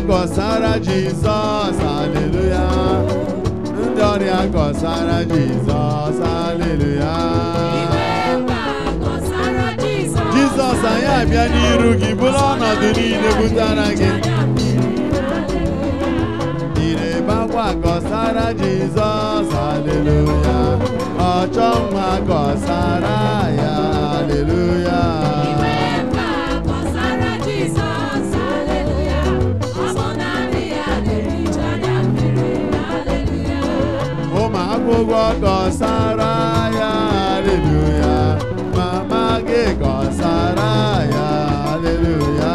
gọsara Jizọs aleluya ndị ọrịa gọsara Jizọs aleluya Jizọs anyị abịa n'iru gị bụrụ ọnọdụ niile butara gị ịrebakwa gọsara Jizọs aleluya ọchọ nwa gọsara ya aleluya ụmụ akwụkwọ gọsara ya aleluya mama gị gọsara ya aleluya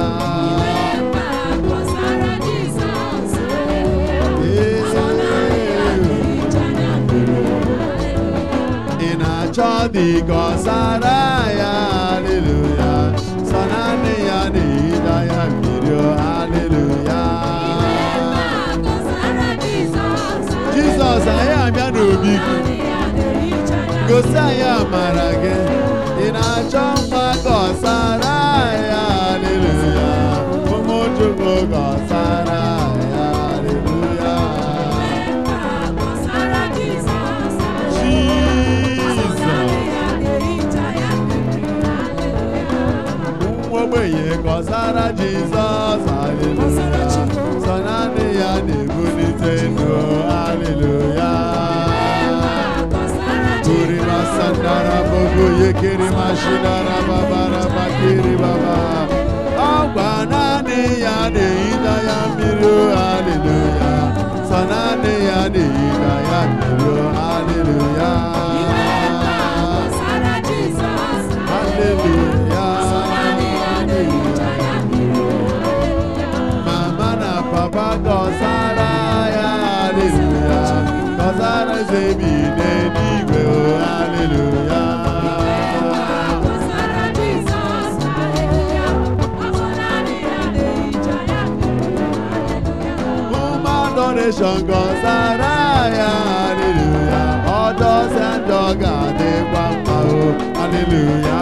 ị na-achọ dị gọsara ya aleluya sọ naanị ya na-ehicha ya mmiri o, aleluya Jizọs anyị abịa n'obi gị gosi anyị amara gị ị na-achọ mma gọsara ya aleluya ụmụ Chukwu gọsara ya aleluya Jizọs nwa ogbenye gọsara Jizọs aleluya sọ naanị ya na-ebulite ndụ aleluya Kuri masandara bogo yekiri mashidara babara bakiri baba Ọgwa naanị ya na-eyida ya mmiri o, aleluya Sọ naanị ya na-eyida ya mmiri o, aleluya Aleluya Mama na papa gọzara ya aleluya Gọzara zebi n'eluigwe o aleluya Ụmụ adoration gọzara ya aleluya Ọdọzi njọ ga-adịkwa mma o aleluya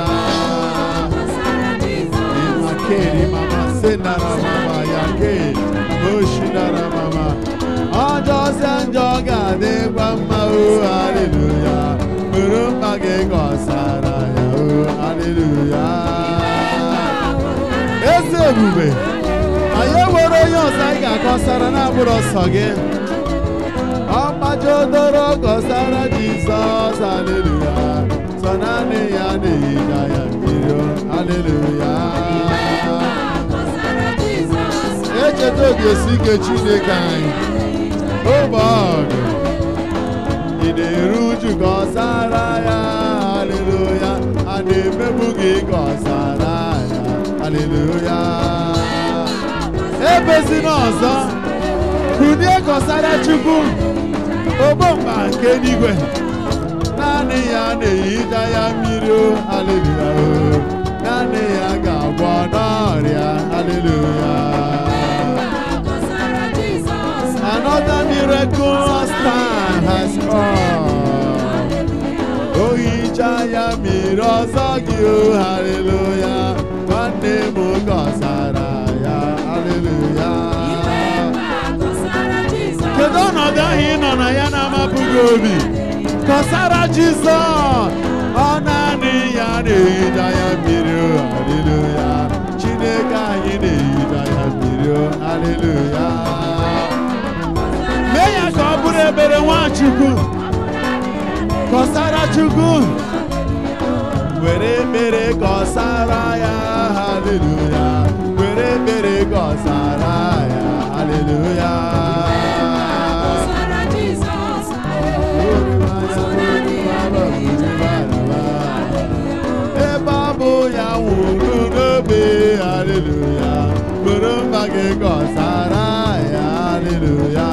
Imakeri mama senara mama yake Oshinara mama Ọjọzi njọ ga-adịkwa mma o aleluya Bụrụ mma gị gọsara ya o aleluya Eze ebube anyị nwere onye ọzọ anyị ga-akọsara na-abụrụ ọsọ gị ọgbajodoro gọsara Jizọs aleluya sọ naanị ya na-ehicha ya mmiri o, aleluya echeta obi esi ike Chineke anyị obe ọdụ ị na-eru uju gọsara ya aleluya a na-emegbu gị gọsara ya aleluya ebezina ọzọ kunie gọsara Chukwu ogbomba nke eluigwe naanị ya na-ehicha ya mmiri o aleluya o naanị ya ga-agwọ n'ọrịa aleluya Another miraculous time has come. O hicha ya mmiri ọzọ gị o haleluya nwanne m gọsara ya haleluya kedu ọnọdụ ahụ ị nọ na ya na-amapụghị obi kọsara Jizọs ọ naanị ya na-ehicha ya mmiri o haleluya Chineke anyị na-ehicha ya mmiri o haleluya mee ya ka ọ bụrụ ebere Nwachukwu kọsara Chukwu were ekpere kọsara ya haleluya were ekpere kọsara ya haleluya ebe ọ bụ ya nwụrụ n'obe haleluya bụrụ mba gị kọsara ya haleluya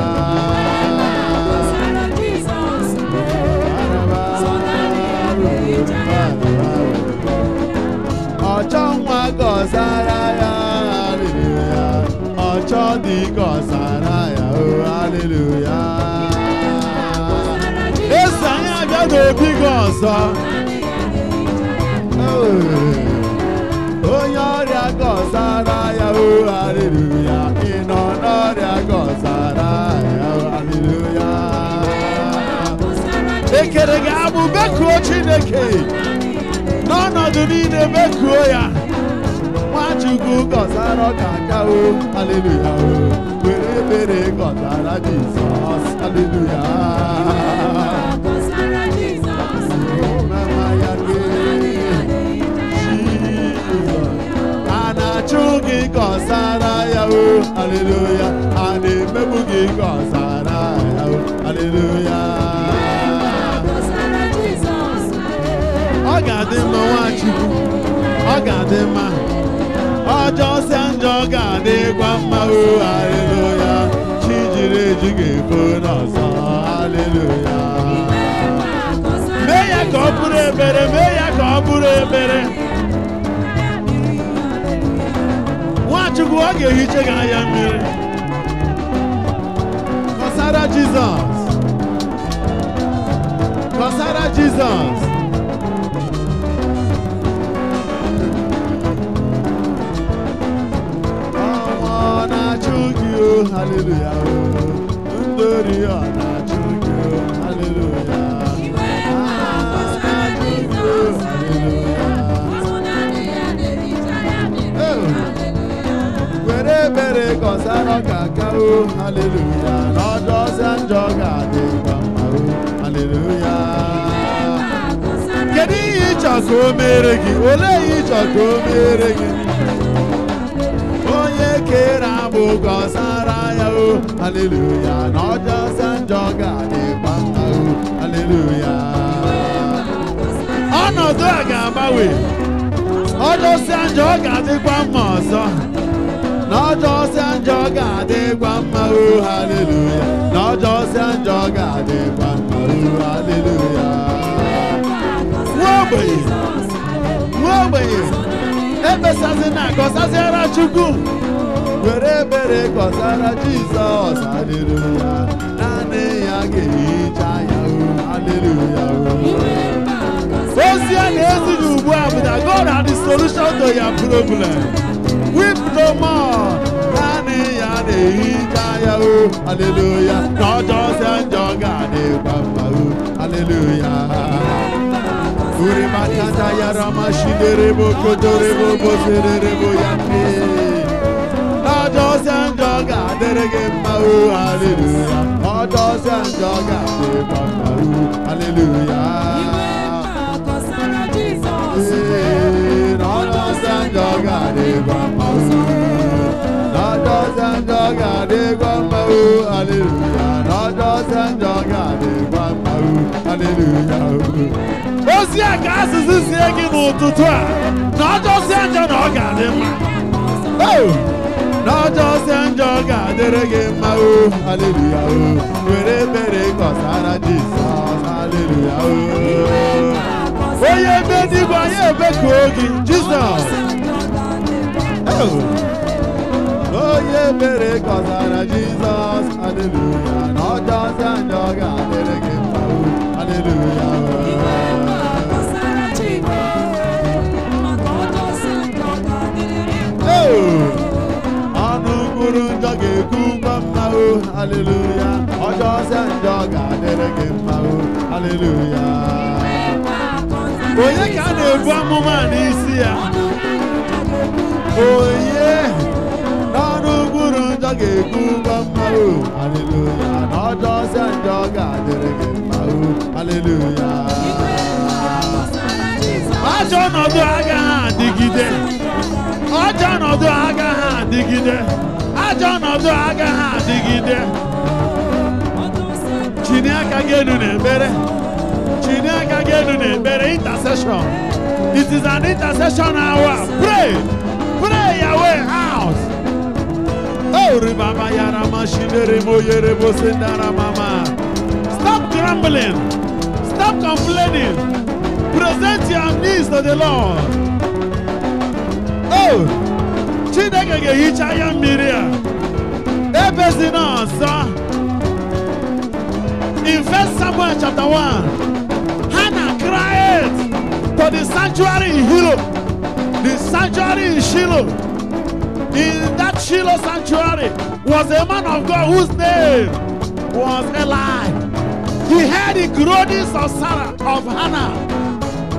ọchọ nwa gọzara ya haleluya ọchọ dị gọzara ya o haleluya eze anyị abịa n'obi gị ọzọ onye ọrịa gọzara ya o haleluya ị nọ chineke n'ọnọdụ niile mekuo ya nwachukwu gọzara ọka aka o haleluya o were ebere gọzara jizọs haleluya mama ya gị Jizọs. a na-achụ gị gọzara ya o haleluya a na-emegbu gị gọzara ya o haleluya ọ ga-adị mma nwachukwu ọ ga-adị mma ọjọọ sịa njọ ga-adịkwa mma o haleluya chi jiri eji ga-efo n'ọzọ haleluya mee ya ka ọ bụrụ ebere mee ya ka ọ bụrụ ebere nwachukwu ọ ga-ehicha gị anya mmiri kọsara jizọs kọsara jizọs ọnwa ọ na-achụ gị o haleluya o ndori ọ na-achụ gị o haleluya were ebere gọzara ọka aka o haleluya n'ọjọọ ọsịa njọ ga-adịkwa mma o haleluya kedu ihe ịchọ ka o mere gị olee ihe ịchọ ka o mere gị onye kere abụ gọzara ya o haleluya n'ọjọọ ọsịa njọ ga-adịkwa mma o haleluya ọnọdụ a ga-agbanwe ọjọọsịa njọ ọ ga-adịkwa mma ọzọ n'ọjọọsịa njọ ọ ga-adịkwa mma o haleluya n'ọjọọsịa njọ ọ ga-adịkwa mma o haleluya nwa ogbenye nwa ogbenye ekpesazi na gọzaziara chukwu were ebere gọzara jizọs haleluya naanị ya ga-ehicha ya o haleluya o ozi a na-ezighị ugbu a bụ na God had the solution to your problem. Weep no more. Naanị ya na-ehicha ya o. Haleluya. Na ọjọọ sị njọ ga-adịkwa mma o. Haleluya. Uri makata ya rama shidere bo kodore bo bo serere bo ya ke. Na ọjọọ sị njọ ga-adịrị gị mma o. Haleluya. Ọjọọ sị njọ ga-adịkwa mma o. Haleluya. ozi a ka asụsụ sie gị n'ụtụtụ a na ọjọọsịa njọ na ọ ga-adị mma Oh! na ọjọọsịa njọ ga-adịrị gị mma o haleluya o were ebere gọzara jizọs haleluya o onye ebe n'igwe anyị ebekuo gị jizọs Oh! onye ebere gọzara jizọs haleluya na ọjọọsịa njọ ga-adịrị gị mma o haleluya o Oh! ọnụ mkpụrụ njọ ga-ekwu ngwa mma o haleluya ọjọọsịa njọ ga-adịrị gị mma o haleluya onye ka a na-ebu amụma a n'isi ya onye n'ọnụ mkpụrụ njọ ga-ekwu ngwa mma o haleluya na ọjọọsịa njọ ga-adịrị gị mma o haleluya ajọ ọnọdụ agaghị adịgide ajọ ọnọdụ agaghị adịgide ajọ ọnọdụ agaghị adịgide chini aka gị elu n'ekpere chini aka gị elu n'ekpere intercession it is an intercession hour pray pray your way out oh ribaba yara mashinere mo yere bo sendara mama stop grumbling stop complaining present your needs to the lord oh chineke ga-ehicha ya mmiri a ebezina ọzọ in first samuel chapter 1 hannah cried to the sanctuary in Hilo, the sanctuary in Shiloh. In that Shiloh sanctuary was a man of God whose name was Eli. He heard the groanings of Sarah, of Hannah,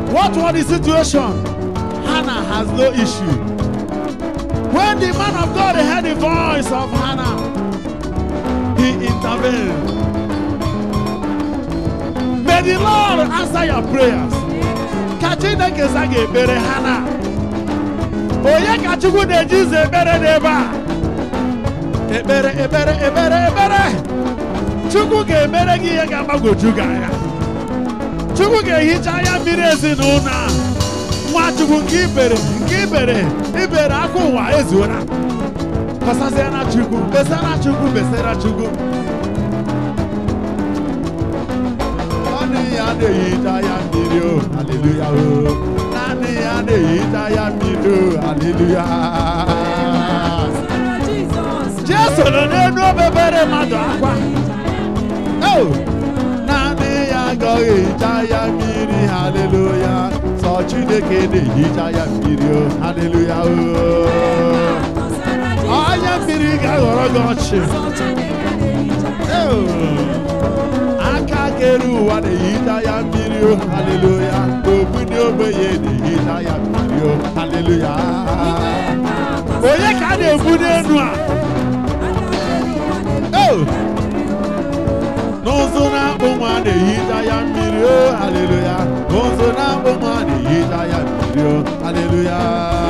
What was the situation? Hannah has no issue. When the man of God heard the voice of Hannah, he intervened. May the Lord answer your prayers. Ka Chineke za gị ekpere Hannah. Onye ka Chukwu na-eji ụzọ ekpere n'ebe a? Ekpere, ekpere, ekpere, ekpere. Chukwu ga-emere gị ihe ga-agbagwoju gị anya. Chukwu ga-ehicha anya mmiri ezinụlọ a. Nwachukwu nke ibere nke ibere ibere aka ụwa ezuola. Kọsaziara Chukwu, besara Chukwu, besara Chukwu. Naanị ya na-ehicha ya mmiri o, haleluya o. Naanị ya na-ehicha ya mmiri o, haleluya. Jesu nọ n'elu obebere mmadụ akwa. Oh! Naanị ya agaghị ehicha ya mmiri, haleluya. Sọ Chineke na-ehicha ya mmiri o, haleluya o. Anya mmiri ga-aghọrọ gị ọchị. Oh! aka kere ụwa na-ehicha ya mmiri o haleluya ogbu ndị ogbenye na-ehicha ya mmiri o haleluya onye ka a na-egbu n'elu a Oh! n'ụzụ na-akpụ nwa na-ehicha ya mmiri o haleluya n'ụzụ na-akpụ nwa na-ehicha ya mmiri o haleluya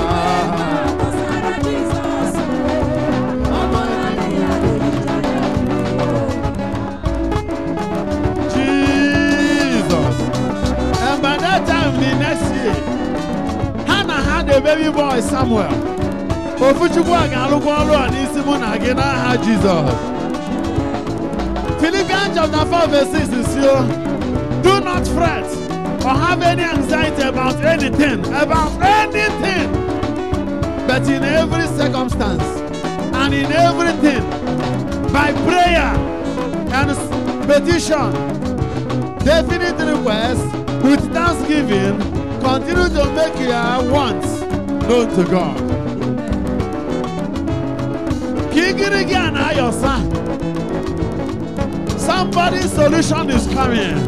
Jesus. And by that time, the next year, Hannah had a baby boy, Samuel. Ofuchukwu a ga-alụkwa ọrụ a n'isi mụ na gị n'aha Jizọs. Philippians chapter 4 verse 6 is here. Do not fret or have any anxiety about anything, about anything. But in every circumstance and in everything, by prayer and petition, definite request with thanksgiving, continue to make your wants known to God. Kigirigi and Ayosa. Somebody's solution is coming.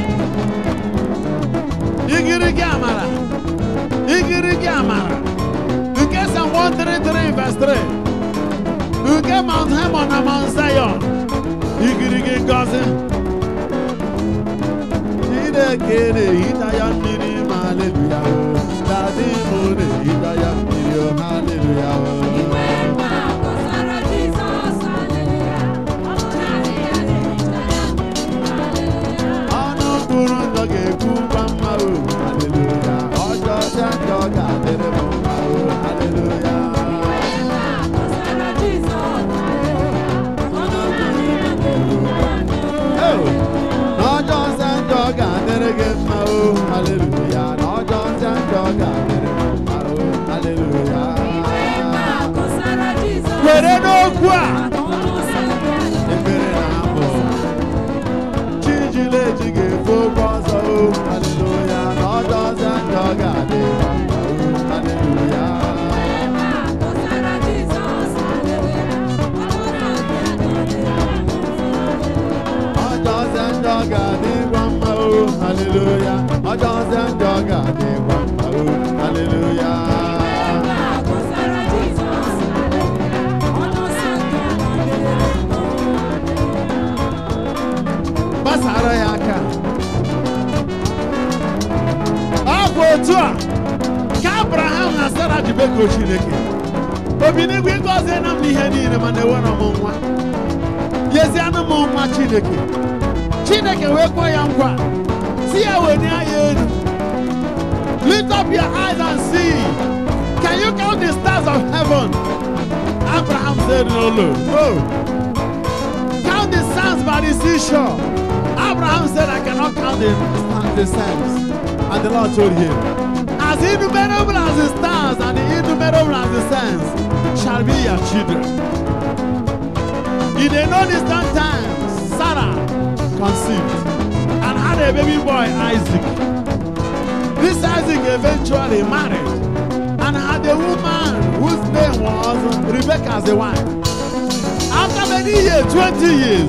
Igirigi Amara. Igirigi Amara. Nke Psalm 133 verse 3. Nke Mount Hermon na Mount Zion. Igirigi Ngozi. Chineke na-ehicha ya mmiri ma haleluya o. Dadi m na-ehicha ya mmiri o haleluya o. Ọnụ kwuru njọ ga-ekwu ngwa mma o haleluya. Ọjọọ sịa njọ ga-adịrị m mma o haleluya. Oh! N'ọjọọ sịa njọ ga-adịrị gị mma o haleluya. N'ọjọọ sịa njọ ga-adịrị m mma o haleluya. Were n'okwu a ekpere na abụ Chijileji ga-efe okwu ọzọ o haleluya. N'ọjọọ sịa njọ ga-adịrị m mma o haleluya. Ọjọọ sịa njọ ga-adịrị mma o haleluya. Ọjọọ sịa njọ ga-adịrị mma o haleluya. gbasara ya aka ọ bụ otu a ka abraham na sara ji bekoo chineke obi n'igwe gọzie na m ihe niile mana ewere m nwa yezianụ m nwa chineke chineke wee kpọọ ya nkwa si ya wenie ya elu lift up your eyes and see can you count the stars of heaven abraham said no lord no count the sands by the seashore. Abraham said, I cannot count the, the sands. And the Lord told him, As innumerable as the stars and innumerable as the sands shall be your children. In a no distant time, Sarah conceived and had a baby boy, Isaac. This Isaac eventually married and had a woman whose name was Rebecca as a wife. After many years, 20 years,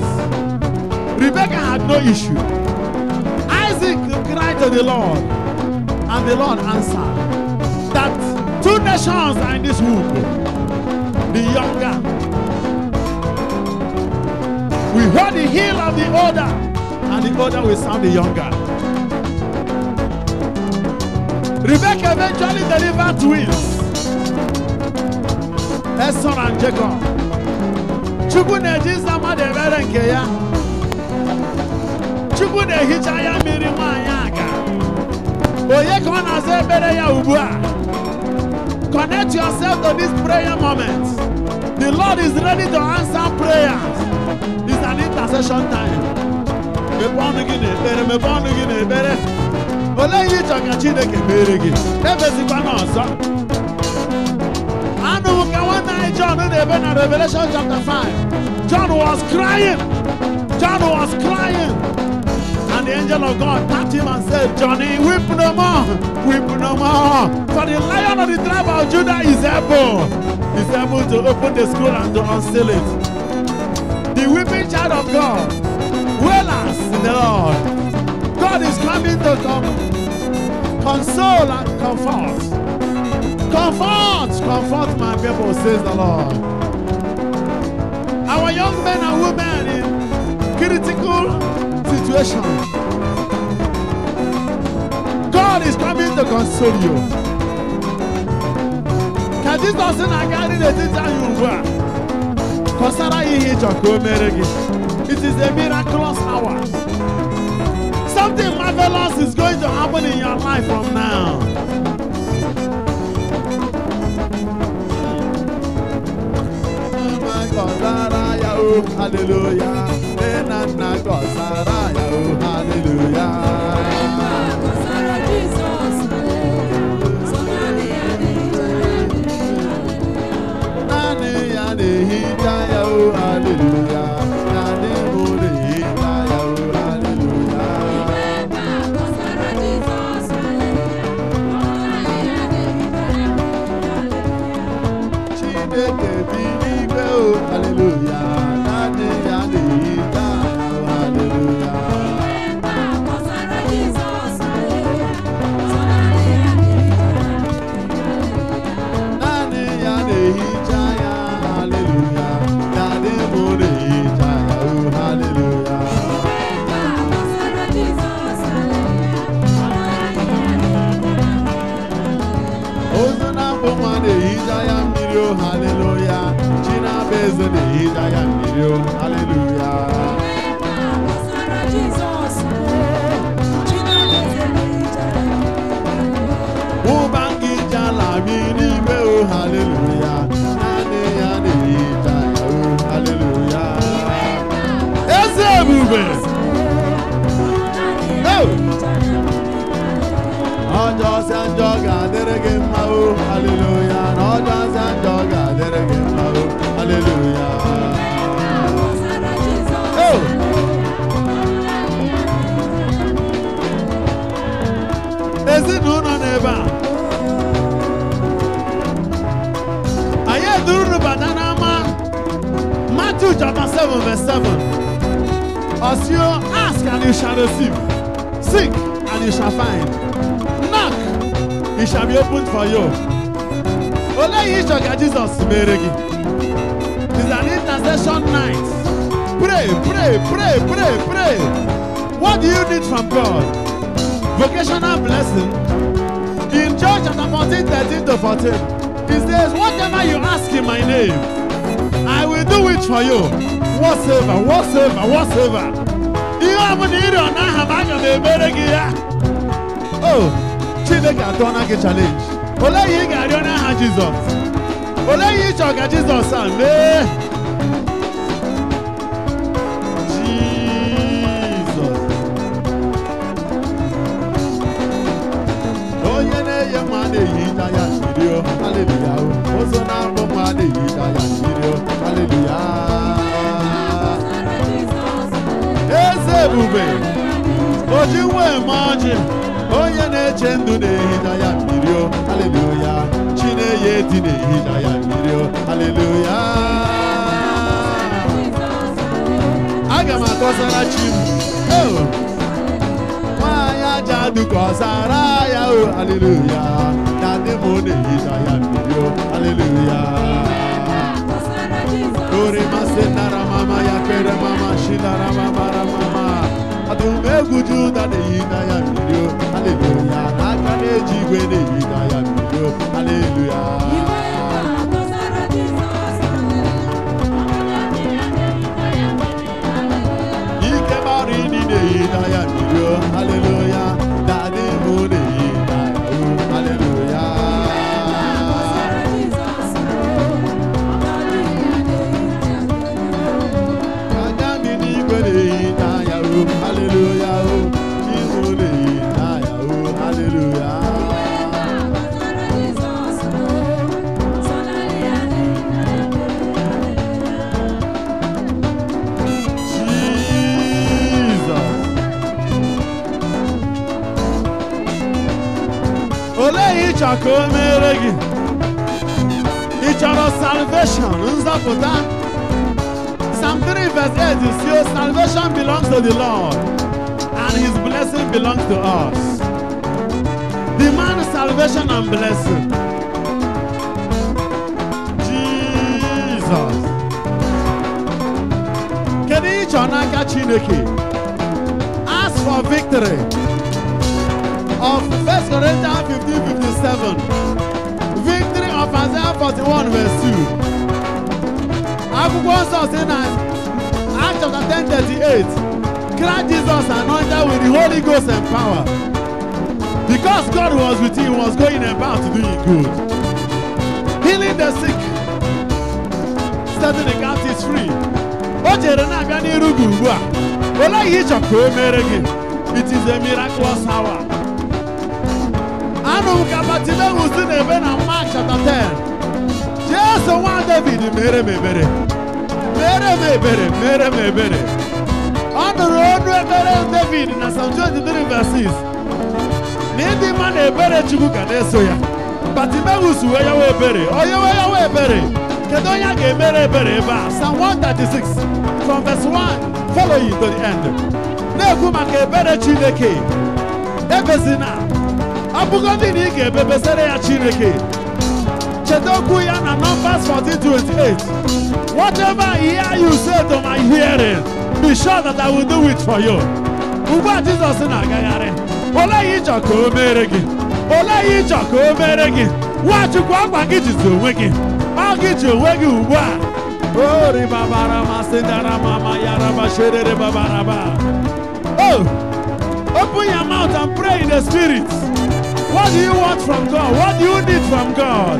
Rebecca had no issue. Isaac cried to the Lord, and and the Lord answered that two nations are in this womb. The younger. We heard the heel of the older, and the older will sound the younger. Rebecca eventually delivered twins. Esau and Jacob. Chukwu na-eji ịza mmadụ ebere nke ya. Chukwu na-ehicha ya mmiri nwaanyị aga. Onye ka ọ na-aza ekpere ya ugbu a? Connect yourself to this prayer moment. The Lord is ready to answer prayers. It's an intercession time. Mepee ọnụ gị n'ekpere, mepee ọnụ gị n'ekpere. Olee ihe ịchọ ka Chineke mere gị? Ebezikwana ọzọ. Anụ m ka nwanne anyị John na-ebe na Revelation chapter 5. John was crying. John was crying. And the angel of God tapped him and said, Johnny, weep no more, weep no more. For the lion of the tribe of Judah is able. Is able to open the scroll and to unseal it. The weeping child of God, wailers in the Lord. God is coming to come, console and comfort. Comfort, comfort my people, says the Lord. Our young men and women in critical situations. God is coming to console you. Ka Jizọs na-agarị n'etiti anyị ugbu a kọsara ya ihe ịchọ ka o mere gị. It is a miraculous hour. Something marvelous is going to happen in your life from now. Gọzara ya o, hallelujah. Nne na nna gọzara ya o, hallelujah. Naanị ya na-ehicha ya o, hallelujah. Naanị mụ na-ehicha ya o, hallelujah. Chineke bi n'igwe o, hallelujah. Naanị ya na-ehicha ya o, hallelujah. Naanị ya na-ehicha ya, hallelujah. Naanị mụ na-ehicha ya o, hallelujah. Ozu na-abụ nwa na-ehicha ya mmiri o haleluya chi na-abụ eze na-ehicha ya mmiri o haleluya ụba gị ji ala mi n'ime o haleluya naanị ya na-ehicha ya o haleluya eze ebube Oh! ọjọọ sị njọ ga-adịrị gị mma o haleluya na ọjọọ sị njọ ga-adịrị gị mma o haleluya Oh! ezinụlọ n'ebe a anyị edurunu bata n'ama Matthew chapter 7 verse 7 Osio ask and you shall receive seek and you shall find knock it shall be opened for you olee ihe ịchọ ka Jizọs mere gị is an intercession night pray pray pray pray pray what do you need from God vocational blessing. In John chapter 14, 13 to 14, he says, Whatever you ask in my name, I will do it for you. Whatsoever, whatsoever, whatsoever. Ihe ọ bụla ị rịọ n'aha m aga m emere gị ya. Oh, Chineke atụọna gị challenge. Olee ihe ị ga-arịọ n'aha Jizọs? Olee ihe ị chọrọ ka Jizọs a mee? Jizọs. onye na-eye nwa na-ehicha ya mmiri o haleluya o ụzọ na-abụ nwa na-ehicha ya mmiri o haleluya eze ebube oji nwa eme ọjị onye na-eche ndụ na-ehicha ya mmiri o haleluya chi na-eye eti na-ehicha ya mmiri o haleluya aga m akọsara chi m Oh! nwaanyị aja ọnọdụ ka ọ zara ya o haleluya na ndị m na-ehicha ya mmiri o haleluya ori masị nara mama ya kere mama shinara mama ra mama ọdụm egwu juda na-ehicha ya mmiri o haleluya n'aka na-eji igwe na-ehicha ya mmiri o haleluya ike mara ini na-ehicha ya mmiri o haleluya na ndị m na-ehicha ya o haleluya anya dị n'igwe na-ehicha ya o haleluya o chi m na-ehicha ya o haleluya Jesus. Olee ihe ị chọrọ ka o mere gị? Ị chọrọ salvation, nzọpụta? Psalm 3 verse 8 is your salvation belongs to the Lord and his blessing belongs to us. Demand salvation and blessing. Jesus. Kedu ihe ị chọrọ n'aka Chineke? Ask for victory. Of 1 Corinthians 15 57. Victory of Isaiah 41 verse 2. Akwụkwọ nsọ si na Acts chapter 10 38. Christ Jesus anointed with the Holy Ghost and power. Because God was with him, he was going about doing good. Healing the sick. Setting the captives free. O jere na-abịa n'iru gị ugbu a. Olee ihe ị chọrọ ka o mere gị? It is a miraculous hour. Anụ m ka Bartimaeus na-ebe na Mark chapter 10. Jesu nwa David mere m ebere. Mere m ebere, mere m ebere. Ọ nụrụ ọnụ ekpere David na Psalm 23 verse 6. Na ịdị mma na ebere Chukwu ga na-eso ya. Bartimaeus wee yawa ebere, onye wee yawa ebere. Kedu onye a ga-emere ebere ebe a? Psalm 136 from verse 1 following to the end. Na-ekwu maka ebere Chineke. Ebezina. Ọ bụgodị na ị ga-ebebesere ya Chineke. Cheta okwu ya na Numbers 14:28. Whatever I hear you say to my hearing, be sure that I will do it for you. Ugbu a Jizọs na-agagharị. Olee ihe ịchọ ka o mere gị? Olee ihe ịchọ ka o mere gị? Nwachukwu akwa gị jizi onwe gị. Ọ gị ji onwe gị ugbu a. O ribabara masị dara mama ya raba sherere babaraba. Oh, open your mouth and pray in the spirit. What do you want from God? What do you need from God?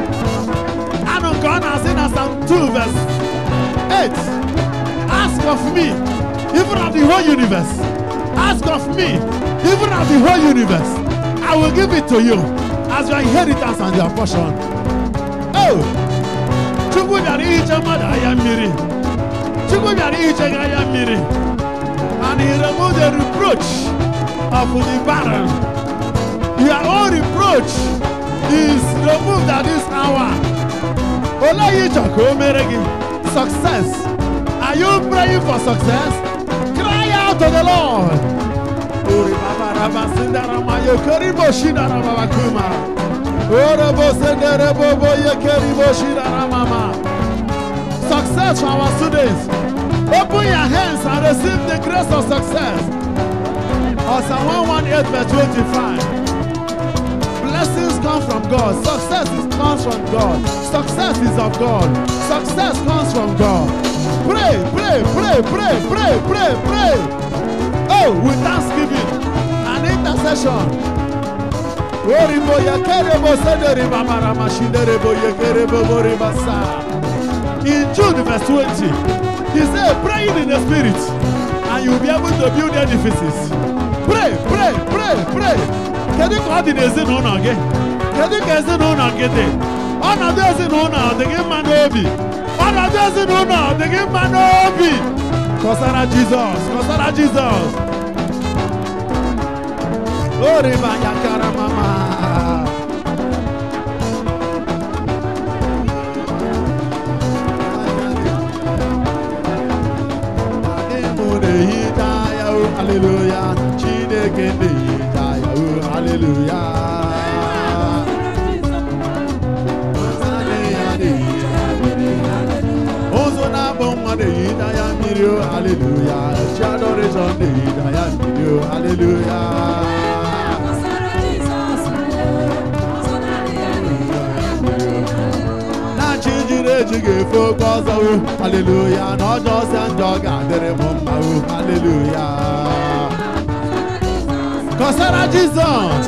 Anụ nke ọ na-asị na Psalm 2 verse 8. Ask of me, even of the whole universe. Ask of me, even of the whole universe. I will give it to you as your inheritance and your portion. Oh! Chukwu bịara ihicha mmadụ anya mmiri. Chukwu bịara ihicha gị anya mmiri. And he removed the reproach of the barren. Your own reproach is removed at this hour. Olee ihe ịchọ ka o mere gị? Success. Are you praying for success? Cry out to the Lord. Ori baba raba sindara ma yokori bo shidara baba kuma. Ore bo sendere bo bo yekeri bo shidara mama. Success for our students. Open your hands and receive the grace of success. Or Psalm 118 verse 25. Blessings come from God. Success is, comes from God. Success is of God. Success comes from God. Pray, pray, pray, pray, pray, pray, pray. Oh, with thanksgiving and intercession. Oribo yakerebo sedereba maramashiderebo yekerebo boribasa. In Jude verse 20, he said, praying in the spirit, and you'll be able to build edifices. Pray, pray, pray, pray. Kedu ka ọ dị n'ezinụlọ gị? Kedu ka ezinụlọ gị dị? Ọnọdụ ezinụlọ ọ dị gị mma n'obi? Ọnọdụ ezinụlọ ọ dị gị mma n'obi? Kọsara Jizọs, kọsara Jizọs. Oriba ya kara mama. Adị m na-ehicha ya o, hallelujah. Chineke na-ehicha ya. mmiri o hallelujah chi adoration na-ehicha ya mmiri o hallelujah na chi jiri eji ga-efe oke ọzọ o haleluya na ọjọọ sịa njọ ga-adịrị m mma o haleluya kọsara jizọs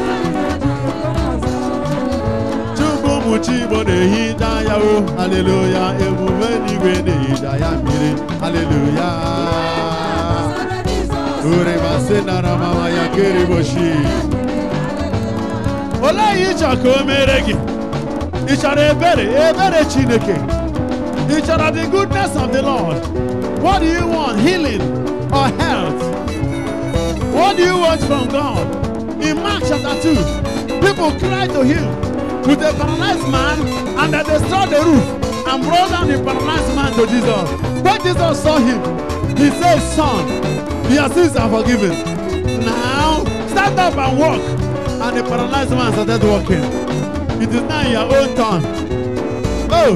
chukwu ụmụ chi igbo na-ehicha ya o haleluya emume n'igwe na-ehicha ya mmiri haleluya uremasị nara mama ya keriboshi olee ihe ị chọrọ ka o mere gị ị chọrọ ebere ebere chineke ị chọrọ the goodness of the lord what do you want healing or health what do you want from god in mark chapter 2 people cried to him with a paralyzed man and they destroyed the roof and brought down the paralyzed man to jesus when jesus saw him he said son your sins are forgiven now stand up and walk and the paralyzed man started walking it is now your own turn. Oh!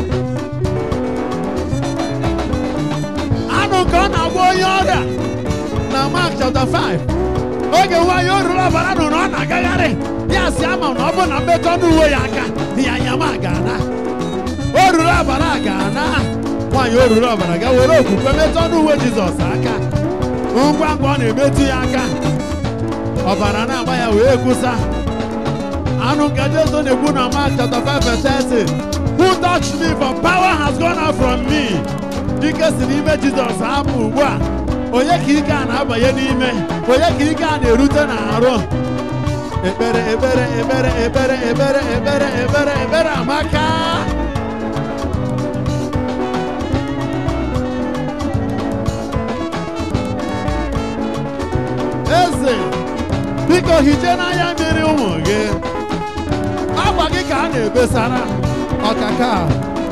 Anụ ka ọ na-agba onye ọrịa na Mark chapter 5. Oge nwaanyị o ruru ọbara nụ na ọ na-agagharị ya si ama na ọ bụ na mmekọ n'uwe ya aka ya nyama ga-ana. O ruru ọbara ga-ana. Nwaanyị o ruru ọbara ga were okwukwe metọ n'uwe Jizọs aka. Ngwa ngwa ọ na-emetụ ya aka. Ọbara na-agba ya wee kwụsa. Anụ nke Jesu na-ekwu na Mark chapter 5 verse 30. Who touched me for power has gone out from me. Ike si n'ime Jizọs apụ ugbu a. Onye ka ike a na-abanye n'ime? Onye ka ike a na-erute n'arụ? Ekpere ekpere ekpere ekpere ekpere ekpere ekpere ekpere amaka. Eze, biko hichaa n'anya mmiri ụmụ gị. akwa gị ka a na-ebesara ọkaka a.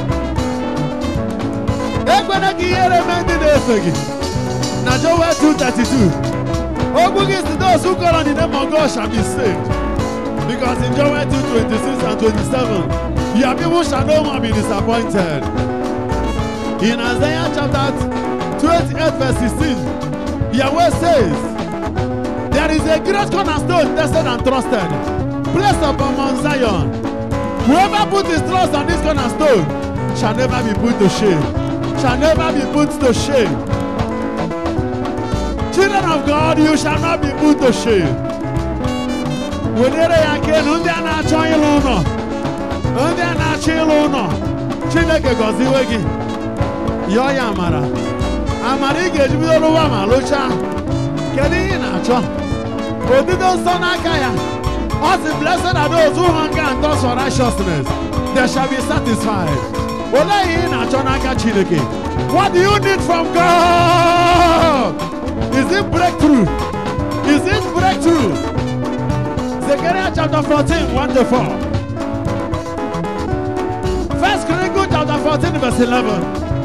ekwena ka ihere mee ndị na-efe gị na Joel 2:32 okwu gị si those who call on the name of God shall be saved because in Joel 2:26 and 27 your people shall no more be disappointed in Isaiah chapter 28 verse 16 Yahweh says there is a great cornerstone tested and trusted placed upon Mount Zion. Whoever put his trust on this cornerstone shall never be put to shame. Shall never be put to shame. Children of God, you shall not be put to shame. Welere ya aka elu ndị a na-achọ ịlụ ụlọ ndị a na-achọ ịlụ ụlọ Chineke gọziwe gị yọọ ya amara amara ị ga-eji bido lụwa ma lụchaa kedu ihe ị na-achọ odido nsọ n'aka ya Us the blessed are those who hunger and thirst for righteousness. They shall be satisfied. Olee ihe ị na-achọ n'aka Chineke? What do you need from God? Is it breakthrough? Is it breakthrough? Zechariah chapter 14, 1 to 4. First Chronicles chapter 14, verse 11.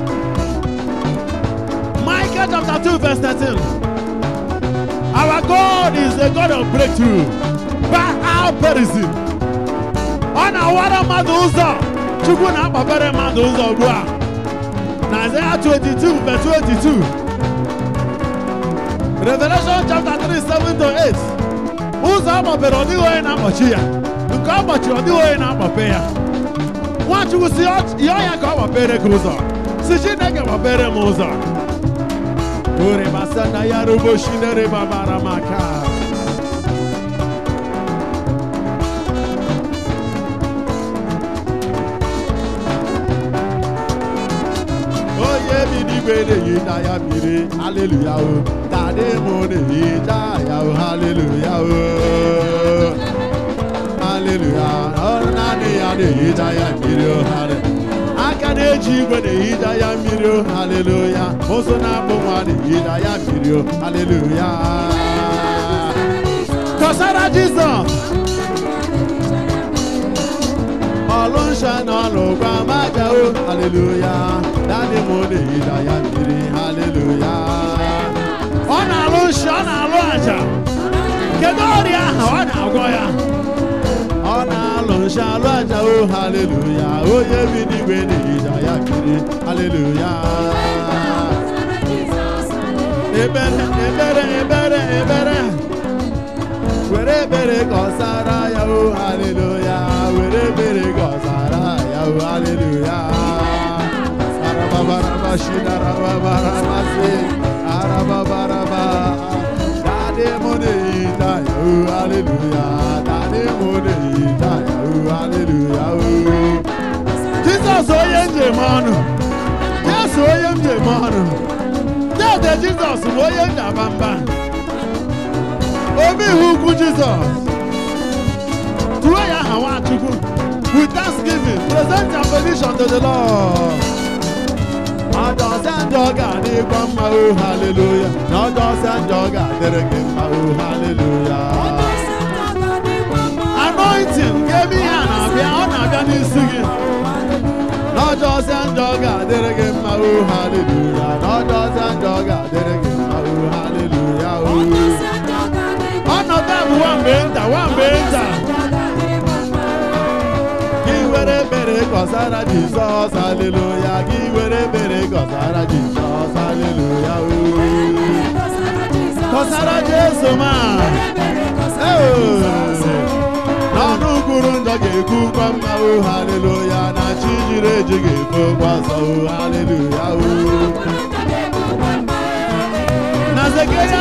Micah chapter 2, verse 13. Our God is the God of breakthrough. Baal Perizim. Ọ na-awara mmadụ ụzọ Chukwu na-akpabere mmadụ ụzọ ugbu a. Na Isaiah 22 verse 22. Revelation chapter 3 7 to 8. Ụzọ ọ gbapere ọ dịghị onye na-akpọchi ya. Nke ọ gbachiri ọ dịghị onye na-akpọpe ya. Nwachukwu si yọọ ya ka ọ gbapere gị ụzọ. Si Chineke gbapere m ụzọ. Orebasana ya rubo shinere babara maka. onye bi n'igwe na-ehicha ya mmiri haleluya o tadị m na-ehicha ya o haleluya o haleluya ọrụ naanị ya na-ehicha ya mmiri o hale aka na-eji igwe na-ehicha ya mmiri o haleluya ụzụ na-akpụ nwa na-ehicha ya mmiri o haleluya kọsara jizọs ọlụ nsọ na ọlụ gwa maja o haleluya dadị m na-ehicha ya mmiri haleluya ọ na-alụ nsọ ọ na-alụ aja kedu ọrịa ahụ ọ na-agwọ ya ọ na-alụ nsọ alụ aja o haleluya onye bi n'igwe na-ehicha ya mmiri haleluya ebere ebere ebere ebere were ebere gọzara ya o haleluya were ebere gọzara ya o haleluya arababaraba shidarababarabasi arababaraba dade mo na-eyita ya o haleluya dade mo na-eyita ya o haleluya o jizọs onye njem ọnụ jesu onye njem ọnụ dede jizọs bụ onye njaba mba obi ihe ukwu jizọs tụọ ya aha nwachukwu with thanksgiving present your petition to the lord ọjọsị njọ ga-adịkwa mma o haleluya na ọjọsị njọ ga-adịrị gị mma o haleluya anointing ga-eme ihe a na-abịa ọ na-abịa n'isi gị n'ọjọsị njọ ga-adịrị gị mma o haleluya n'ọjọsị njọ ga-adịrị gị mma o haleluya o ọnọdụ a bụ nwamgbe nta nwamgbe nta gị were ebere gọzara jizọs haleluya gị were ebere gọzara jizọs haleluya o gọzara jesu ma n'ọnụ kwuru njọ ga-ekwukwa mma o haleluya na chi jiri eji ga-ekwe ọzọ o haleluya o na zekeria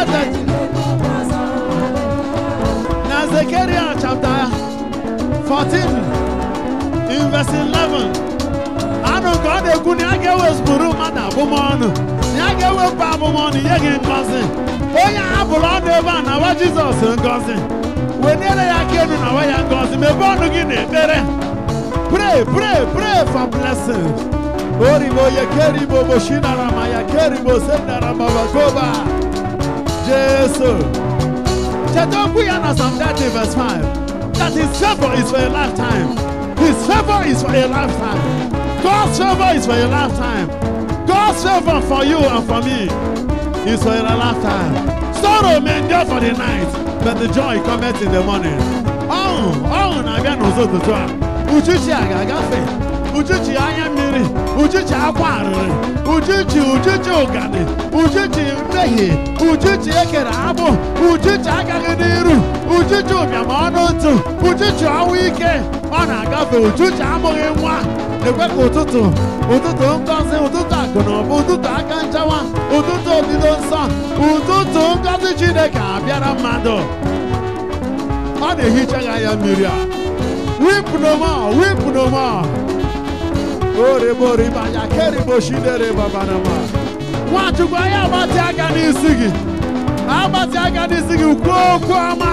na zekeria chapter 14 in verse 11 anụ ka ọ na-ekwu na ya ga-ewezụpụrụ mmadụ abụmọnụ na ya ga-ewepụ abụmọnụ nye gị ngọzi onye a bụrụ ọnụ ebe a na-awa jizọs ngọzi weniere ya aka elu na awa ya ngọzi mebe ọnụ gị na ekpere pray pray pray for blessings oribo ye keribo boshinara ma ya keribo sendara babagoba jesu cheta okwu ya na Psalm 30 verse 5 that his favor is for a lifetime his favor is for a lifetime God's favor is for a lifetime God's favor for you and for me is for a lifetime sorrow may endure for the night but the joy cometh in the morning ọṅụ ọṅụ na-abịa n'ụzọ ụtụtụ a uchichi a ga-agafe uchichi anya mmiri uchichi akwa arịrị uchichi uchichi ụganị uchichi mmehie uchichi ekere agbụ uchichi agaghị n'iru uchichi ụbịam ọnụ ntụ uchichi ọnwụ ike ọ na-agafe uchichi amụghị nwa ekwe ka ụtụtụ ụtụtụ ngọzi ụtụtụ akụ na ụba ụtụtụ aka nchawa ụtụtụ odido nsọ ụtụtụ ngọzi chineke abịara mmadụ ọ na-ehicha ya anya mmiri a weep no more weep no more oriboriba ya keribo shidere babanama nwachukwu anyị agbatị aka n'isi gị agbatị aka n'isi gị kwuo okwu ọma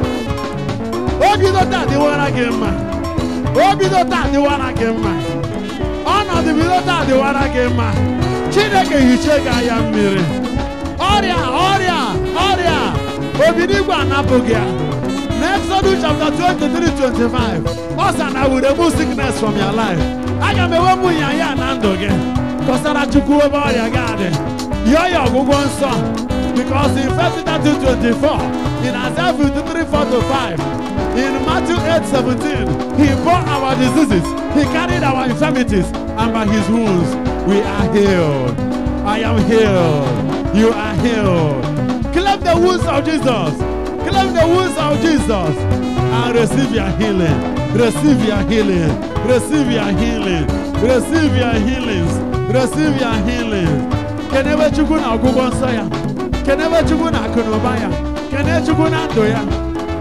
obido taa dịwara gị mma obido taa dịwara gị mma ọnọdụ bido taa dịwara gị mma chineke hiche gị anya mmiri ọrịa ọrịa ọrịa obidigwe anapụ gị ya n'Exodus chapter 23 25 ọ sị na will remove sickness from your life aga m ewepụ nyanya na ndụ gị kọsara chukwu ebe ọrịa gị adị yọọ ya ọgwụgwọ nsọ because in 1 Timothy 24 in Isaiah 53 4 to 5 in Matthew 8 17 he bore our diseases he carried our infirmities and by his wounds we are healed I am healed you are healed claim the wounds of Jesus claim the wounds of Jesus and receive your healing. Receive your healing. Receive your healing. Receive your healings. Receive your healings. Kenebe Chukwu na ọgwụgwọ nsọ ya. Kenebe Chukwu na akụnụba ya. Kene Chukwu na ndụ ya.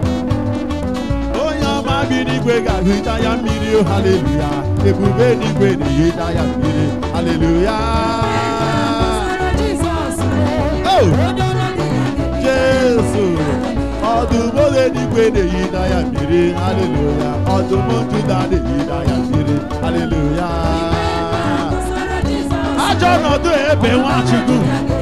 Onye ọma bi n'igwe ga-ahụta ya mmiri o haleluya. Ebube n'igwe na-ehita ya mmiri haleluya. Oh! Jesu ọdụm ole n'igwe na-eyida ya mmiri haleluya ọdụm njuda na-eyida ya mmiri haleluya ajọ ọnọdụ ebe nwachukwu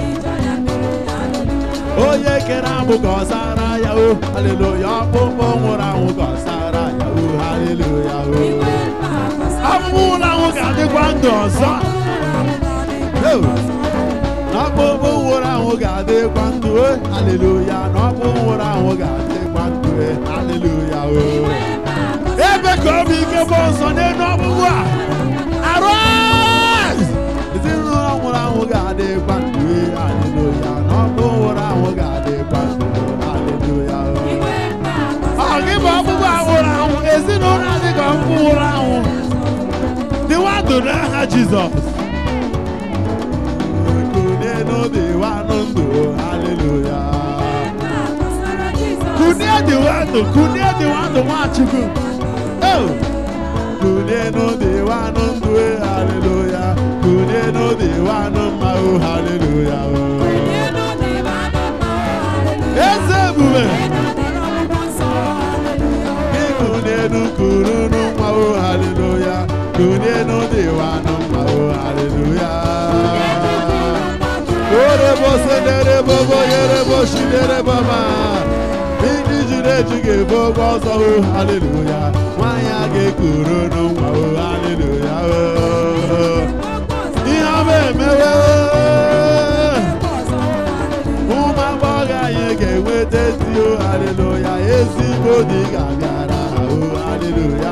onye kere agbụ ka ọ zara ya o haleluya ọkpụkpụ nwụrụ anwụ ka ọ zara ya o haleluya o ọkpụkpụ nwụrụ anwụ ga-adịkwa ndụ ọzọ n'ọkpụkpụ nwụrụ anwụ ga-adịkwa ndụ e haleluya n'ọkpụ nwụrụ anwụ ga-adịkwa ndụ e haleluya o ebe ka ọ bụ ike bụ nsọ n'elu ọkpụkpụ a arise ezinụlọ nwụrụ anwụ ga-adịkwa ndụ e haleluya n'ọkpụ Jizọs kụnyenụ dịwa ndụ haleluya kụnye dịwa ndụ kụnye dịwa ndụ nwachukwu Oh! kụnyenụ dịwa ndụ haleluya kụnyenụ dịwa mma o haleluya eze ebube kụnyenụ kụrụnụ mma o haleluya kụnyenụ dịwa mma o haleluya Orebo senere bobo yere boshi dere baba. Ndị jiri eji ga-ebu ụgwọ ọzọ o haleluya. Nwanyị a ga-ekuru n'ụwa o haleluya o. Ihe ọma emewe o. Ụmụ agbọghọ anyị ga-enweta ezi o haleluya. Ezigbo di ga-abịara ha o haleluya.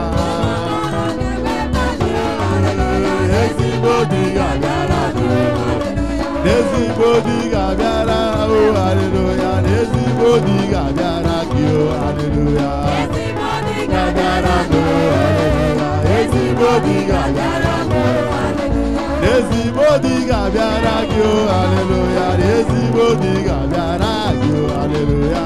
Ezigbo di ga-abịara ha o. N'ezigbo di ga-abịara o haleluya n'ezigbo di ga-abịara gị o haleluya ga-abịara m o haleluya ezigbo di ga-abịara m o n'ezigbo di ga-abịara gị o haleluya n'ezigbo di ga-abịara gị o haleluya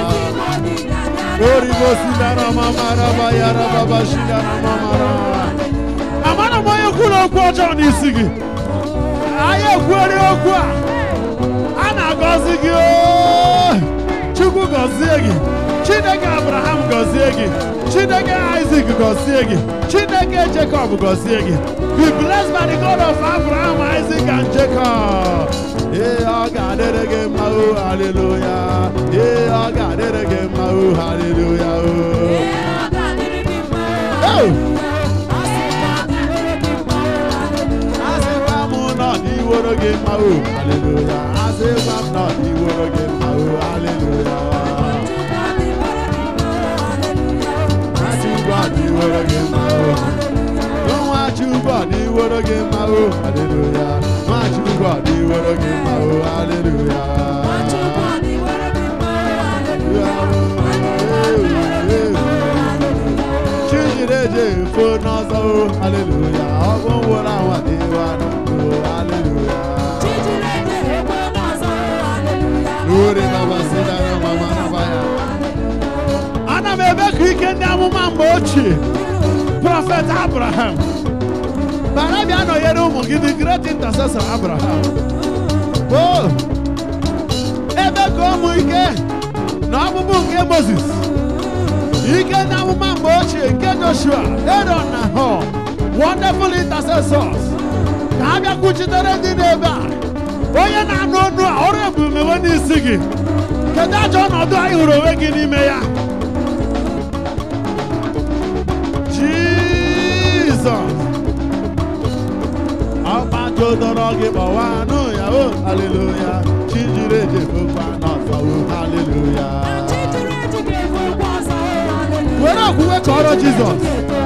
oribo sinara mamara bayara baba shinara mamara amara m onye kwuru okwu ọjọọ n'isi gị anyị ekwuori okwu a a na-agọzi gị oo. chukwu gọzie gị chineke abraham gọzie gị chineke isaac gọzie gị chineke jacob gọzie gị be blessed by the god of abraham isaac and jacob ee ọ ga-adịrị gị mma o haleluya ee ọ ga-adịrị gị mma o haleluya o Oh! asịkwa m nọ n'iworo gị mma o haleluya asịkwa m nọ n'iworo gị mma o haleluya Nwachukwu ọ n'iworo gị mma o Nwachukwu ọ n'iworo gị mma o haleluya Nwachukwu ọ n'iworo gị mma o haleluya Chijireje efo n'ọzọ o haleluya ọ bụ nwụrụ anwa dịwa n'ndụ haleluya Uri baba sidara mama naba ya. Ana m ebe ka ike ndị amụma mgbe ochie prọfet Abraham bara bịa nọnyere ụmụ gị the great intercessor Abraham o ebe ka ụmụ ike na ọkpụkpụ nke Moses ike ndị amụma mgbe ochie nke Joshua Aaron na Hur wonderful intercessors ka ha bịakwuchitere ndị n'ebe a onye na-anụ ọnụ a ọrụ ebumewe n'isi gị kedu ajọ ọnọdụ anyị hụrụ onwe gị n'ime ya jizọs ọgbajodọrọ gị kpọwa anụ ya o haleluya chijiri ejefokwa n'ọzọ o haleluya were okwukwe kọrọ jizọs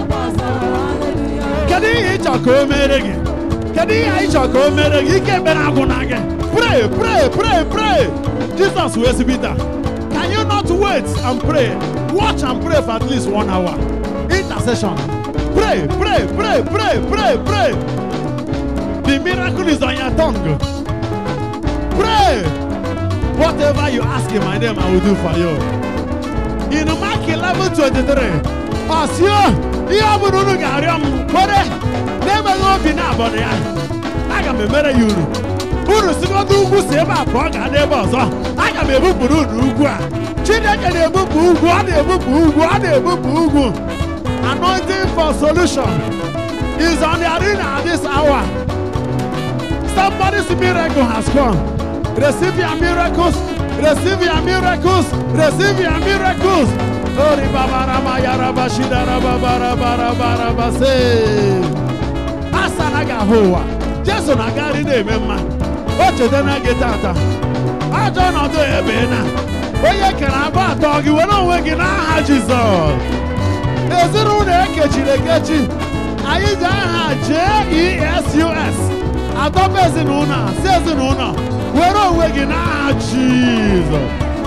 kedu ihe ịchọ ka o mere gị kedu ihe anyị chọrọ ka o mere gị ike ekpere agwụna gị pray pray pray pray jesus wee sị Peter can you not wait and pray watch and pray for at least one hour intercession pray pray pray pray pray pray the miracle is on your tongue pray whatever you ask in my name i will do for you in mark 11 23 ọsịo ihe ọ bụla unu ga-arịọ m kwere na-enweghị obi na-abọdụ ya aga m emere ya uru uru sigodo ugwu si ebe a pụọ gaa n'ebe ọzọ aga m ebupụrụ unu ugwu a chineke na-ebupụ ugwu ọ na-ebupụ ugwu ọ na-ebupụ ugwu anointing for solution is on the arena at this hour somebody's miracle has come receive your miracles receive your miracles receive your miracles Ori babarama yaraba shidaraba baraba baraba se. Asa na ga-ahụ ụwa. Jesu na-agagharị na-eme mma. O chetana gị tata. Ajọ ọnọdụ ebe na. Onye kere abụọ atọ gị were onwe gị n'aha Jizọs. Ezinụlọ ekechiri ekechi. Anyị ji aha J-E-S-U-S. Adọba ezinụlọ a, si ezinụlọ. Were onwe gị n'aha Jizọs.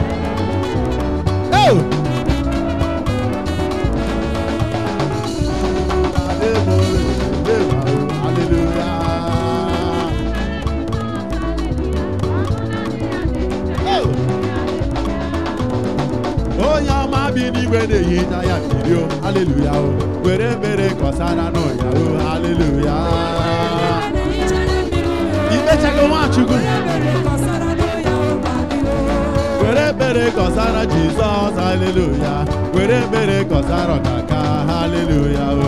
Oh! Hallelujah. haleluya o were ebere kọsara nụ ya o haleluya imechago nwachukwu were ebere kọsara jizọs haleluya were ebere kọsara ọkaka haleluya o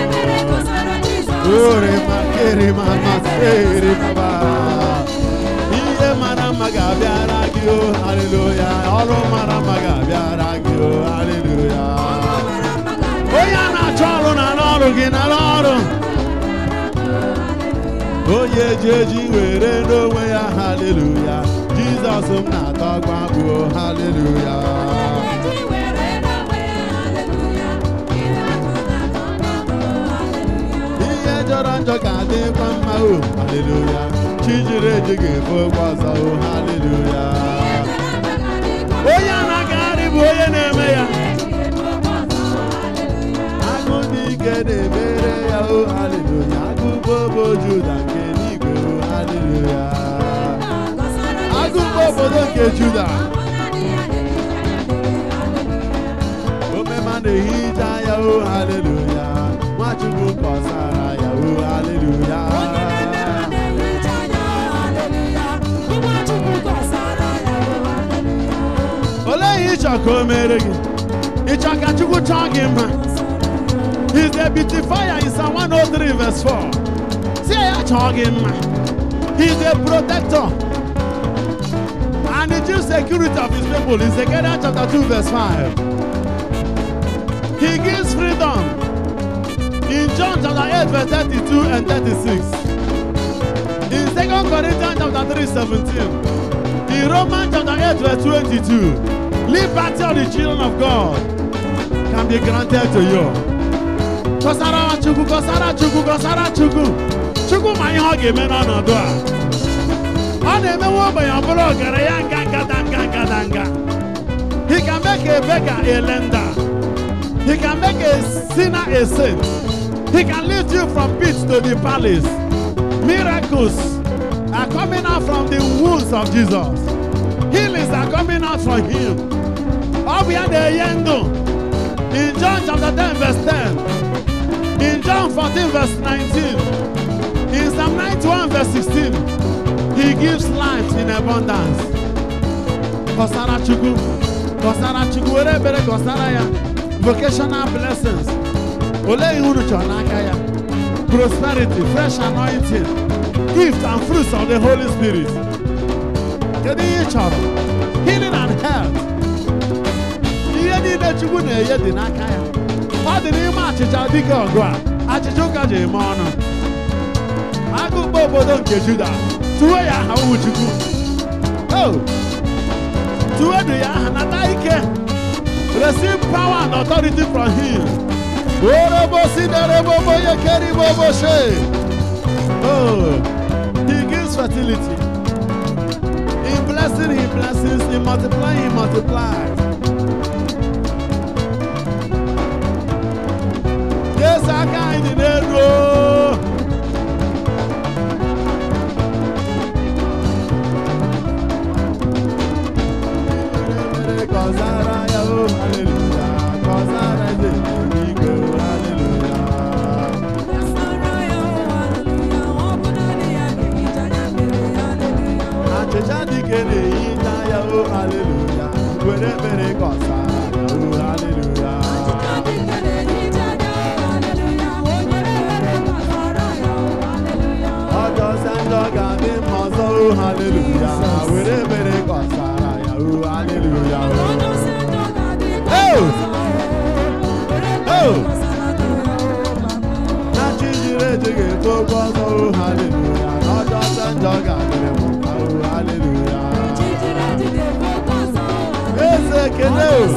ore makere mama sere baba ihe mara mma ga-abịara gị o haleluya ọrụ mara mma ga-abịara gị o haleluya onye a na-achọ ọrụ na n'ọrụ gị na n'ọrụ onye eji eji were n'onwe ya haleluya jizọs m na-atọ gwa bụ haleluya ihe jọrọ njọ ga-adịkwa mma o haleluya chi jiri eji ga-efe ụgwọ ọzọ o haleluya onye a na-agagharị bụ onye na-eme ya agụ dị ike na-emere ya o haleluya agụ bobo juda nke n'igwe o haleluya agụ bụ obodo nke juda omema na-ehicha ya o haleluya nwachukwu kọsara ya o haleluya olee ihe ịchọ ka o mere gị ịchọ ka chukwu chọọ gị mma He's a beautifier in Psalm 103 verse 4. See ya chọọ gị mma. He's a protector. And the chief security of his people in Zechariah chapter 2 verse 5. He gives freedom in John chapter 8 verse 32 and 36. In 2 Corinthians chapter 3 17. In Romans chapter 8 verse 22. Liberty of the children of God can be granted to you. Kọsara Chukwu, kọsara Chukwu, kọsara Chukwu. Chukwu ma ihe ọ ga-eme n'ọnọdụ a. Ọ na-emewe ogbenye ọ bụrụ ọgaranya nga ngadanga ngadanga. He can make a beggar a lender. He can make a sinner a saint. He can lift you from pit to the palace. Miracles are coming out from the wounds of Jesus. Healings are coming out from him. Ọ bụ ya na-enye ndụ. In John chapter 10 verse 10. In John 14 verse 19. In Psalm 91 verse 16. He gives life in abundance. Kọsara Chukwu. Kọsara Chukwu. Were ebere kọsara ya. Vocational blessings. Olee ihe unu chọrọ n'aka ya? Prosperity, fresh anointing, gift and fruits of the Holy Spirit. Kedu ihe ị chọrọ? Healing and health. Ihe niile Chukwu na-enye dị n'aka ya. Ọ dị n'ime achịcha dịka ọgụ a. Achịcha ụka ji eme ọnụ. Agụkpọ obodo nke Juda. Tuwe ya aha ụmụ Chukwu. Oh! Tuwedu ya aha nata ike. Receive power and authority from him. Orobosi derebobo yekeribobo she. Oh! He gives fertility. In blessing, he blesses. In multiplying, he multiplies. Yes, aka anyị dị n'elu. o. Mere kọsara ya o, hallelujah. Kọsara eze n'eluigwe o, hallelujah. Achịcha dike na-ehicha ya o, hallelujah. Were mere kọsara ya o, hallelujah. Ọjọọ sị njọ ga-adị mma ọzọ o, hallelujah. Were mere kọsara ya o, hallelujah. Na chi jiri eji ga-eto ogo ọzọ o, hallelujah. Na ọjọọ sị njọ ga-adịrị m mma o, hallelujah. Eze ekele o.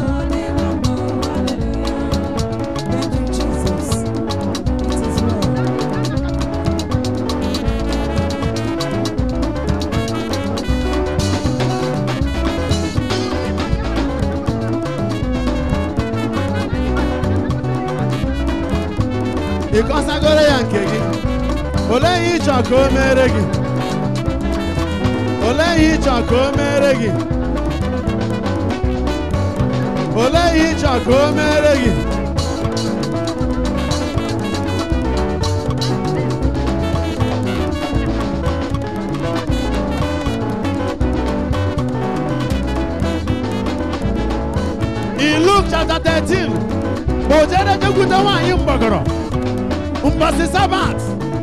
ị kọsagoro ya nke gị olee ihe ịchọ ka o mere gị olee ihe ịchọ ka o mere gị olee ihe ịchọ ka o mere gị 19 o jere jekwute nwaanyị mgbọgọrọ mbọsị sabat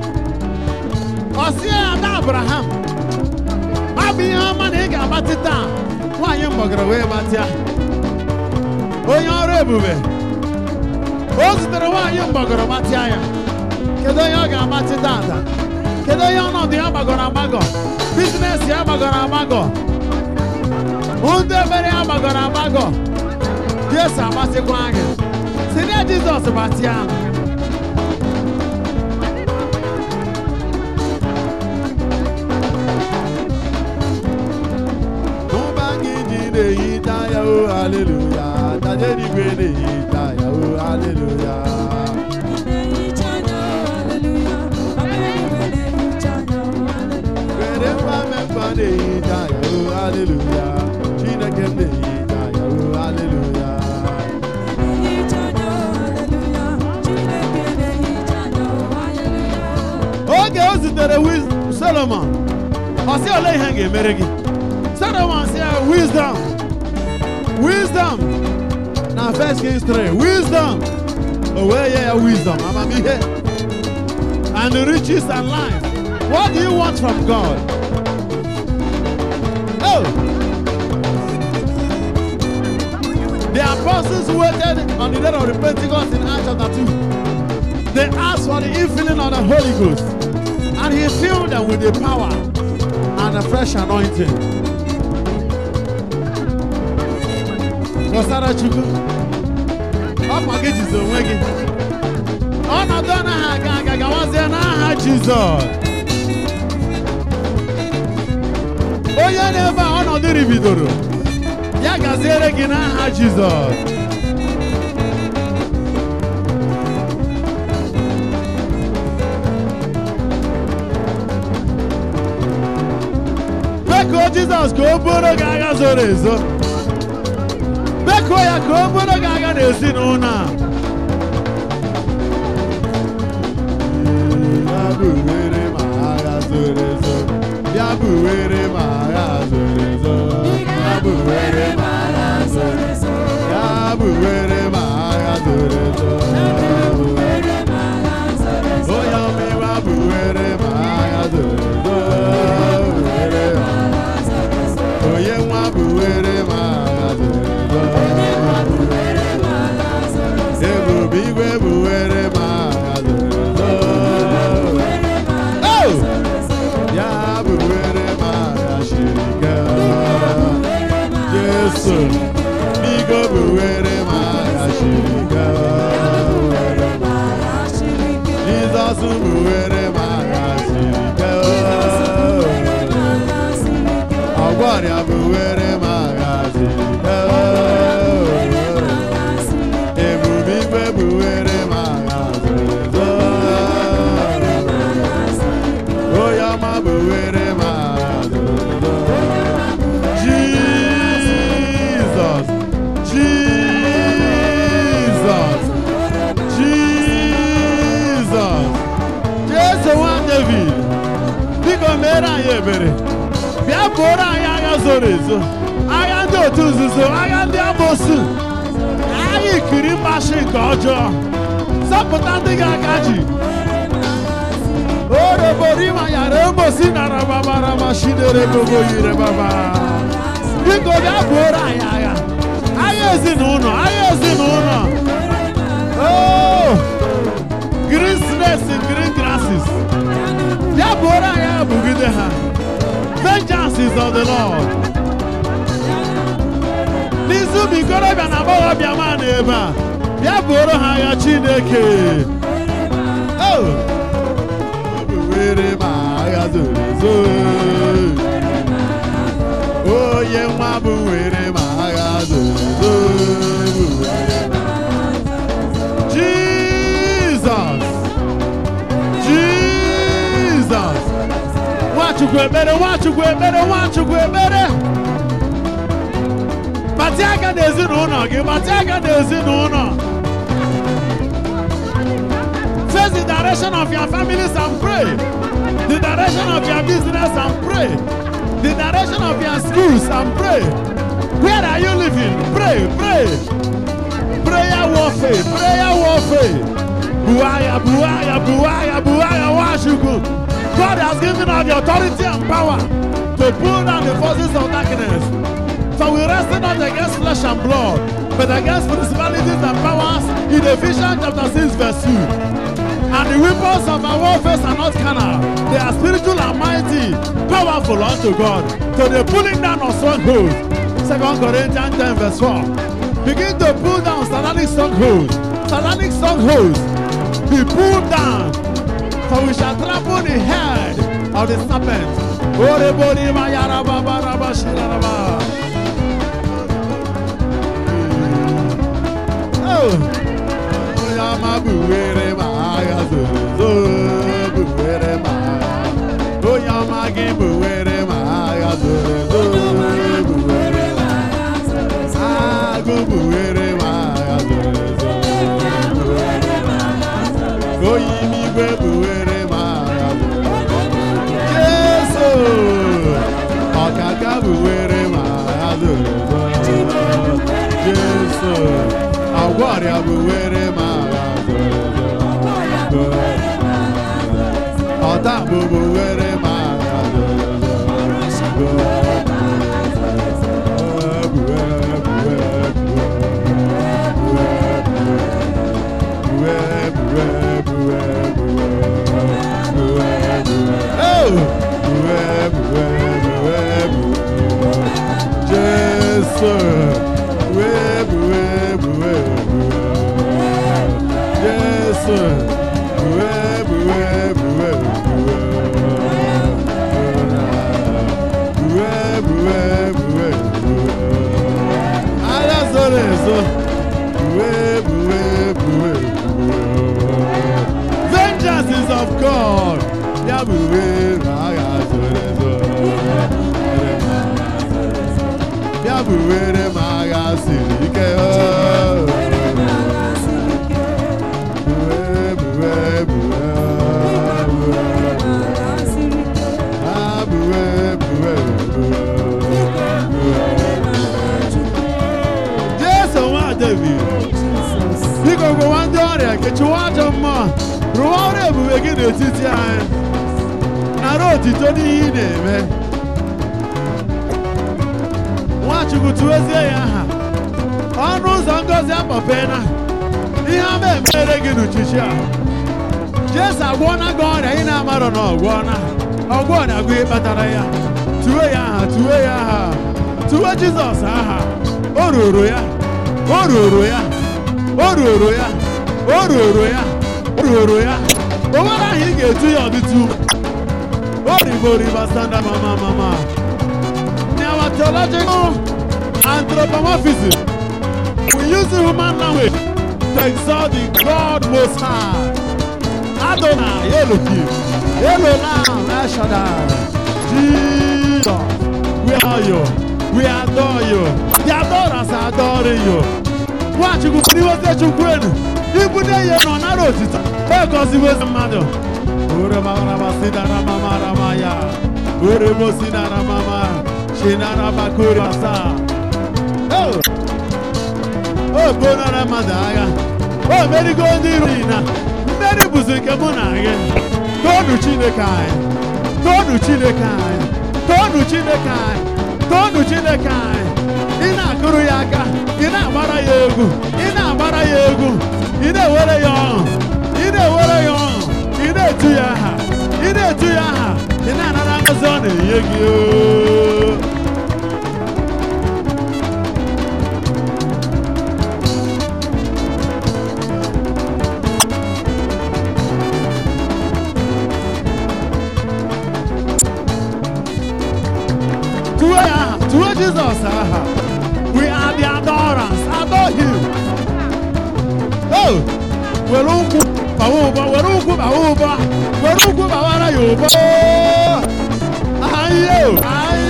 ọ sị ya ada abraham ọ bụ ihe ọma na ị ga-agbatị taa nwaanyị mgbọgọrọ wee gbatịa onye ọrụ ebube o zutere nwaanyị mgbọgọrọ gbatịa ya kedu onye ọ ga-agbatị tata kedu onye ọnọdụ ya gbagọrọ agbagọ biznes ya gbagọrọ agbagọ ndị ebere ya gbagọrọ agbagọ jesu agbatịkwa anya si na jizọs gbatịa ahụ Mụba gị ji na-ehicha ya o haleluya daje n'igwe na-ehicha ya o haleluya were mgbanwe mgba na-ehicha ya o haleluya chineke m na-ehicha ya o haleluya oge o zutere Wiz- solomon ọ sị ole ihe m ga-emere gị solomon sị ya wisdom wisdom na first kings 3 wisdom o wee nye ya wisdom amamihe and the riches and life what do you want from god oh the apostles waited on the day of the pentecost in acts chapter 2 they asked for the infilling of the holy ghost and he filled them with the power and a fresh anointing Gọsara Chukwu ọkwa gị jizi onwe gị ọnọdụ anaghị aga aga gawazie n'aha Jizọs onye na-ebe a ọnọdụ ribidoro ya gaziere gị n'aha Jizọs bekuo Jizọs ka o bụrụ gị agha zoro ezo bekuo ya ka o bụrụ gị agha n'ezinụlọ a ya buwere ma agha zoro ezo ya buwere ma agha zoro ezo ya buwere ma agha zoro ezo ya buwere ma agha zoro ezo onye ọmịwa buwere ma agha zoro ezo buwere ma onye nwa buwere ma agha zoro ezo ebube igwe buwere ma agha zoro ezo Oh! ya buwere ma agha shiri ike Jesu biko buwere ma agha shiri ike Jizọs buwere ma agha shiri ike ọgwọrịa buwere ma agha shiri ike ebube igwe buwere ma agha zoro ezo onye ọma buwere ma agha zoro ezo Jizọs Jizọs Jizọs Jesu nwa David biko mere anyị ebere bịa bụrụ anyị agha zoro ezo agha ndị otu nzuzo agha ndị amosu agha ikiri mgbashi nke ọjọọ zọpụta ndị gị aka ji oroborima yara emosi nara babara mashinere gogo yire baba biko bịa bụrụ anyị agha agha ezinụlọ agha ezinụlọ oh green snakes and green grasses bịa bụrụ anyị agha bugide ha vengeance is of the lord n'izu ụmụ ikorobịa na agbọghọbịa ma na ebe a bịa bụrụ ha agha chineke Oh! Buwere ma agha zoro ezo onye nwa bụ were ma agha zoro ezo Buwere ma- Jizọs Jizọs Nwachukwu ekpere Nwachukwu ekpere Nwachukwu ekpere Gbatị aka n'ezinụlọ gị gbatị aka n'ezinụlọ Face the direction of your families and pray. The direction of your business and pray. The direction of your schools and pray. Where are you living? Pray, pray. prayer warfare, prayer warfare. Buaya, buaya, buaya, buaya, Washington. God has given us the authority and power to pull down the forces of darkness. So we wrestle not against flesh and blood, but against principalities and powers in Ephesians chapter 6, verse 2. And the weapons of our warfare are not carnal. They are spiritual and mighty, powerful unto God. So they're pulling down on strongholds. 2 Corinthians 10 verse 4. Begin to pull down satanic strongholds. Satanic strongholds. Be pulled down. For we shall trample the head of the serpent. Orebori mayaraba baraba shiraraba. Oh. Oyama buwere ma agha zozo buwere ma agha. Oyama gị buwere ma agha zozo buwere ma agha. Agụ buwere ma agha zozo buwere ma agha. Oyimigwe buwere ma agha zozo. Jesu ọkaka buwere ma agha zozo. Jesu agwọrịa buwere ma agha zozo. Ọta bụbụ were ma agha zozo. Vengeance is of God. Ya bụ were agha zoro ezo. Ya bụ were m agha siri ike. Buwe, buwe, buwe, buwe. Ah, buwe, buwe, buwe, buwe. Jesu nwa David. Biko gụwa ndị ọrịa kechiwa ajọ mmụọ rụwa ọrụ ebube gị n'etiti anyị nara otito n'ihe ị na-eme Nwachukwu tụwezie ya aha ọnụ ụzọ ngozi akpọpena ihe ama emere gị n'uchichi a Jesu agwọna gị ọrịa ị na-amarọ na ọgwọna ọgwọ ọrịa gị kpatara ya tuwe ya aha tuwe ya aha tuwe Jizọs aha o ruru ya o ruru ya o ruru ya o ruru ya o ruru ya o nwere ahụ ị ga-etu ya ọdịtụ o riboriba sanda mama mama in our theological anthropomorphism we use the human language to exalt the God most high Adonai Elohim Elohim El Shaddai Jesus we are you we adore you the adorers are adoring you Nwachukwu pụrụ iweta Chukwu elu ibudo ihe nọ nara otito egoziwezi mmadụ ore mamarama sinara mamarama ya ore mo sinara mama shinara makuri asa o bonara mmadụ agha o merigo ndị iro na mmeri bụzi nke mụ na gị toonu Chineke anyị toonu Chineke anyị toonu Chineke anyị toonu Chineke anyị ị na-akụrụ ya aka ị na-agbara ya egwu ị na-agbara ya egwu ị na-ewere ya ọṅụ ị na-ewere ya ọṅụ ị na-etu ya aha ị na-etu ya aha ị na-anara ngọzi ọ na-enye gị oo. Tuwe ya aha tuwe Jizọs aha we are the adorers adore him oh were ụkwụ bawa ụbọ were ụkwụ bawa ụbọ were ụkwụ bawara ya ụbọ ayo ayo